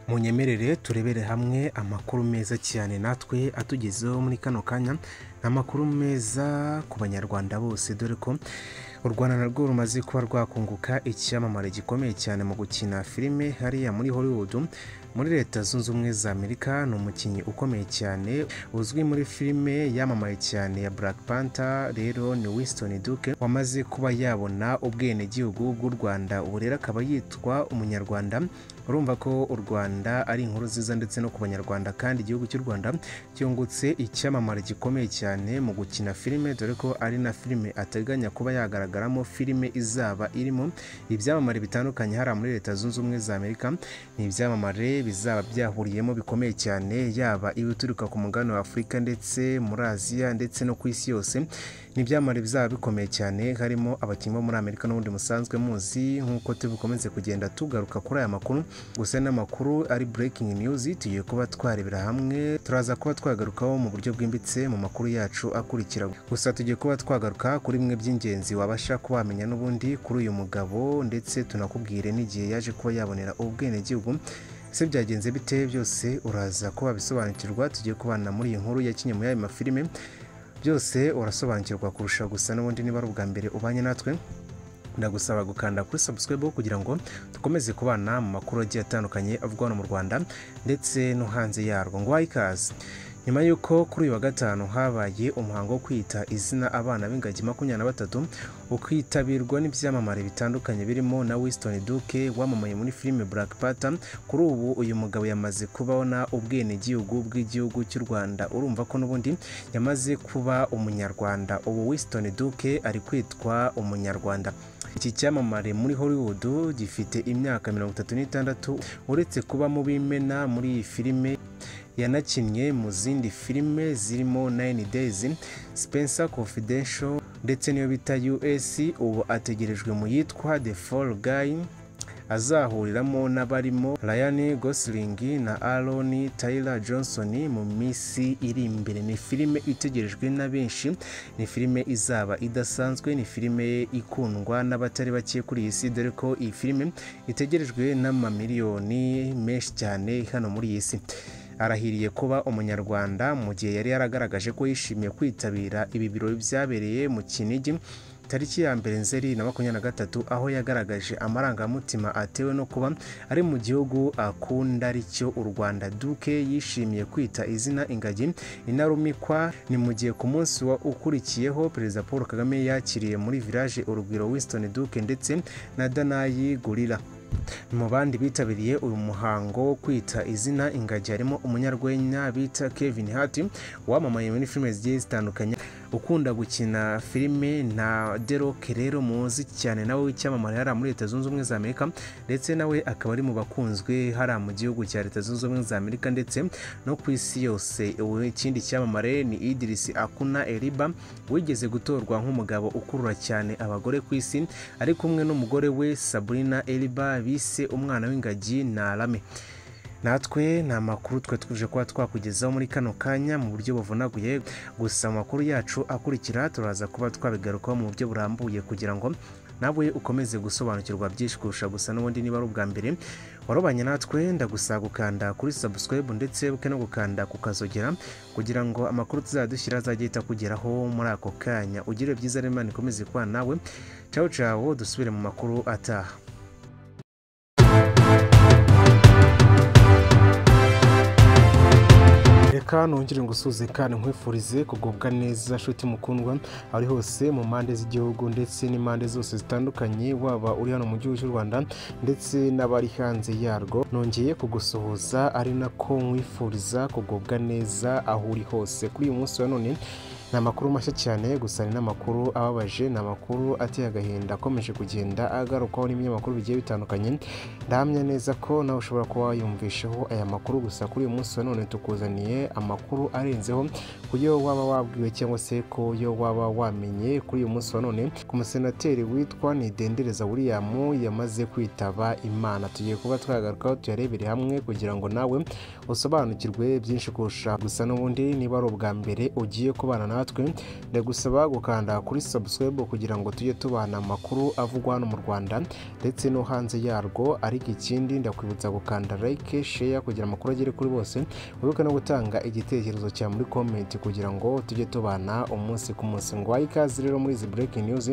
munyemerere turebere hamwe amakuru meza cyane natwe atugezeho muri kano kanya ni amakuru meza ku banyarwanda bose dore ko u rwanda narwo rumaze kuba rwakunguka icyamamare gikomeye cyane mu gukina filime hariya muri hollywood muri leta zunze ubumwe za amerika ni umukinnyi ukomeye cyane uzwi muri filime yamamaye cyane ya black panther rero ni winston duke wamaze kuba yabona ubwenegihugu bw'u rwanda ubu rero akaba yitwa umunyarwanda urumva ko u rwanda ari inkuru nziza ndetse no ku banyarwanda kandi igihugu cy'u rwanda cyungutse icyamamare gikomeye cyane mu gukina filime dore ko ari na filime ateganya kuba yagaragaramo filime izaba irimo ibyamamare bitandukanye hariya muri leta zunze ubumwe za amerika ni ibyamamare bizaba byahuriyemo bikomeye cyane yaba ibituruka ku mugabane wa afurika ndetse muri aziya ndetse no ku isi yose ni ibyamamare bizaba bikomeye cyane harimo abakinnyi bo muri amerika n'ubundi musanzwe muzi nk'uko tubikomeze kugenda tugaruka kuri aya makuru gusa n'amakuru ari breaking news tugiye kuba twarebera hamwe turaza kuba twagarukaho mu buryo bwimbitse mu makuru yacu akurikira gusa tugiye kuba twagaruka kuri bimwe by'ingenzi wabasha kuba wamenya n'ubundi kuri uyu mugabo ndetse tunakubwire n'igihe yaje kuba yabonera ubwenegihugu ese byagenze bite byose uraza kuba bisobanukirwa tugiye kubana muri iyi nkuru yakinnye muri ayo mafilime byose urasobanukirwa kurusha gusa n'ubundi niba ari ubwa mbere ubanye natwe ndagusaba gukanda kuri subscribe kugira ngo dukomeze kubana mu makuru agiye atandukanye avugwa hano mu Rwanda ndetse no hanze yarwo ngo wahe ikaze nyuma y'uko kuri uyu wa gatanu habaye umuhango wo kwita izina abana b'ingagi makumyabiri na batatu ukitabirwa n'ibyamamare bitandukanye birimo na Winston Duke wamamaye muri filime Black Panther kuri ubu uyu mugabo yamaze kubona ubwenegihugu bw'igihugu cy'u Rwanda urumva ko n'ubundi yamaze kuba umunyarwanda ubu Winston Duke ari kwitwa umunyarwanda iki cyamamare muri Hollywood gifite imyaka mirongo itatu n'itandatu uretse kuba mu b'imena muri iyi filime yanakinnye mu zindi filime zirimo 9 Days, Spencer Confidential ndetse niyo bita US ubu ategerejwe mu yitwa The Fall Guy azahuriramo n'abarimo Ryan Gosling na Aaron Taylor Johnson mu minsi iri imbere ni filime itegerejwe na benshi ni filime izaba idasanzwe ni filime ikundwa n'abatari bake kuri iyi si dore ko iyi filime itegerejwe n'amamiliyoni menshi cyane hano muri iyi si arahiriye kuba umunyarwanda mu gihe yari yaragaragaje ko yishimiye kwitabira ibi birori byabereye mu kinigi tariki ya mbere nzeri na makumyabiri na gatatu aho yagaragaje amarangamutima atewe no kuba ari mu gihugu akunda ari cyo u rwanda duke yishimiye kwita izina ingagi inarumikwa ni mu gihe ku munsi wa ukurikiyeho perezida paul kagame yakiriye muri village urugwiro winston duke ndetse na danayi gorilla mu bandi bitabiriye uyu muhango wo kwita izina ingagi harimo umunyarwenya bita kevin hart wamamaye muri filime zigiye zitandukanye ukunda gukina filime na deroke rero muzi cyane nawe w'icyamamare hariya muri leta zunze ubumwe za amerika ndetse nawe akaba ari mu bakunzwe hariya mu gihugu cya leta zunze ubumwe za amerika ndetse no ku isi yose ikindi cyamamare ni idirisi akuna eriba wigeze gutorwa nk'umugabo ukurura cyane abagore ku isi ari kumwe n'umugore we sabrina eriba bise umwana w'ingagi na arame natwe ni amakuru twe twuje kuba twakugezaho muri kano kanya mu buryo buvunaguye gusa amakuru yacu akurikira turaza kuba twabigarukaho mu buryo burambuye kugira ngo nawe ukomeze gusobanukirwa byinshi kurusha gusa n'ubundi niba ari ubwa mbere warubanye natwe ndagusaba gukanda kuri subscribe ndetse buke no gukanda kukazogera kugira ngo amakuru tuzadushyira azajye ahita kugeraho muri ako kanya ugire byiza rero imana ikomeze kuba nawe cawo cawo dusubire mu makuru ataha reka nongere ngusuze kandi nkwifurize kugubwa neza nshuti mukundwa ari hose mu mpande z'igihugu ndetse n'impande zose zitandukanye waba uri hano mu gihugu cy'u rwanda ndetse n'abari hanze yarwo nongeye kugusuhuza ari nako nkwifuriza kugubwa neza aho uri hose kuri uyu munsi wa none ni amakuru mashya cyane gusa ni n'amakuru ababaje ni amakuru ateye agahinda akomeje kugenda agarukwaho n'ibinyamakuru bigiye bitandukanye ndahamya neza ko nawe ushobora kuba wayumvishaho aya makuru gusa kuri uyu munsi wa none tukuzaniye amakuru arenzeho ku yo waba wabwiwe cyangwa se ku yo waba wamenye kuri uyu munsi wa none ku musenateri witwa nidendereza william yamaze kwitaba imana tugiye kuba twagarukaho tuyarebere hamwe kugira ngo nawe usobanukirwe byinshi kurusha gusa n'ubundi niba ari ubwa mbere ugiye kubana nawe natwe ndagusaba gukanda kuri subscribe kugira ngo tujye tubana amakuru avugwa hano mu rwanda ndetse no hanze yarwo ariko ikindi ndakwibutsa gukanda like share kugira amakuru agere kuri bose wibuke no gutanga igitekerezo cyawe muri comment kugira ngo tujye tubana umunsi ku munsi ngo wahe ikaze rero muri izi breaking news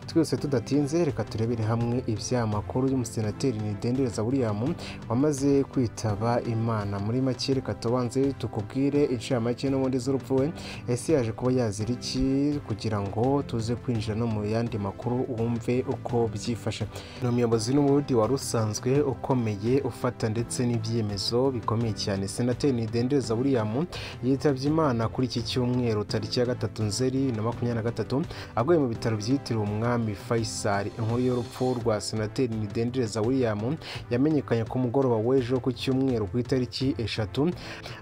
twese tudatinze reka turebere hamwe ibyamakuru y'umusenateri nidendereza william wamaze kwitaba imana muri make reka tubanze tukubwire inshamake n'ubundi z'urupfu we ese yaje kuba yazira iki kugira ngo tuze kwinjira no mu yandi makuru wumve uko byifashe ni umuyobozi n'ubundi wari usanzwe ukomeye ufata ndetse n'ibyemezo bikomeye cyane senateri nidendereza william yitabye imana kuri iki cyumweru tariki ya gatatu nzeri na makumyabiri na gatatu aguye mu bitaro byitiriwe umwami umwami faisal inkuru y'urupfu rwa senateri nidendereza william yamenyekanye ku mugoroba w'ejo ku cyumweru ku itariki eshatu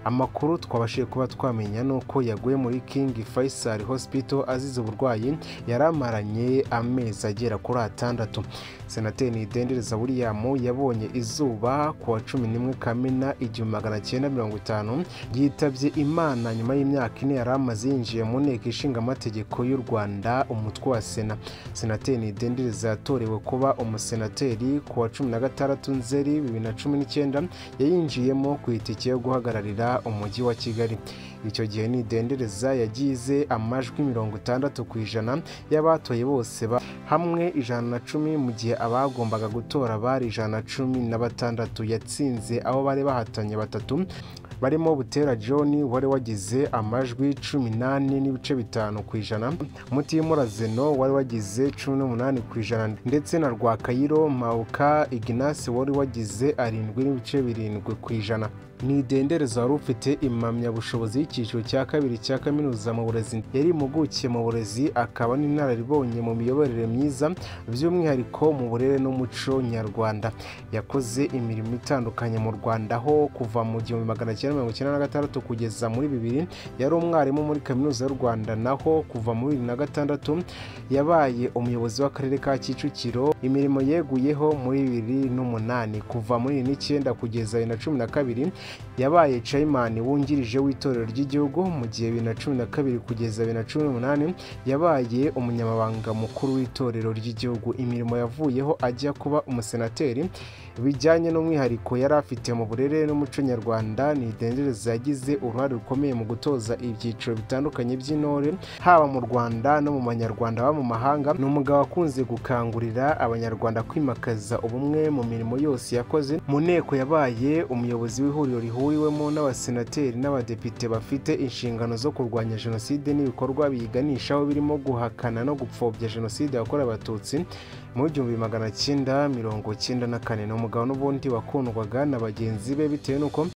amakuru twabashije kuba twamenya ni uko yaguye muri king faisal hospital azize uburwayi yari amaranye amezi agera kuri atandatu senateri nidendereza william yabonye izuba ku wa cumi n'imwe kamena igihumbi magana cyenda mirongo itanu yitabye imana nyuma y'imyaka ine yari amaze yinjiye mu nteko ishinga amategeko y'u rwanda umutwe wa sena senateri nidendereza yatorewe kuba umusenateri ku wa cumi na gatandatu nzeri bibiri na cumi n'icyenda yayinjiyemo ku itike yo guhagararira umujyi wa kigali icyo gihe nidendereza yagize amajwi mirongo itandatu ku ijana y'abatoye bose hamwe ijana na cumi mu gihe abagombaga gutora bari ijana na cumi na batandatu yatsinze aho bari bahatanye batatu barimo butera john wari wagize amajwi cumi n'ane n'ibice bitanu ku ijana mutimura zeno wari wagize cumi n'umunani ku ijana ndetse na rwakayiro mawuka iginasi wari wagize arindwi n'ibice birindwi ku ijana nidendereza wari ufite impamyabushobozi y'icyiciro cya kabiri cya kaminuza mu burezi yari impuguke mu burezi akaba n'inararibonye mu miyoborere myiza by'umwihariko mu burere n'umuco nyarwanda yakoze imirimo itandukanye mu rwanda aho kuva mu gihumbi magana cyenda mirongo icyenda na gatandatu kugeza muri bibiri yari umwarimu muri kaminuza y'u rwanda naho kuva muri bibiri na gatandatu yabaye umuyobozi w'akarere ka kicukiro imirimo yeguyeho muri bibiri n'umunani kuva muri bibiri n'icyenda kugeza bibiri na cumi na kabiri yabaye cayimani wungirije w'itorero ry'igihugu mu gihe bibiri na cumi na kabiri kugeza bibiri na cumi n'umunani yabaye umunyamabanga mukuru w'itorero ry'igihugu imirimo yavuyeho ajya kuba umusenateri bijyanye n'umwihariko yari afite mu burere n'umuco nyarwanda nidendereza yagize uruhare rukomeye mu gutoza ibyiciro bitandukanye by'intore haba mu rwanda no mu banyarwanda baba mu mahanga ni umugabo wakunze gukangurira abanyarwanda kwimakaza ubumwe mu mirimo yose yakoze mu nteko yabaye umuyobozi w'ihuriro rihuriwemo n'abasenateri n'abadepite bafite inshingano zo kurwanya jenoside n'ibikorwa biyiganishaho birimo guhakana no gupfobya jenoside yakorewe abatutsi mu gihumbi magana cyenda mirongo cyenda na kane ni umugabo n'ubundi wakundwaga na bagenzi be bitewe n'uko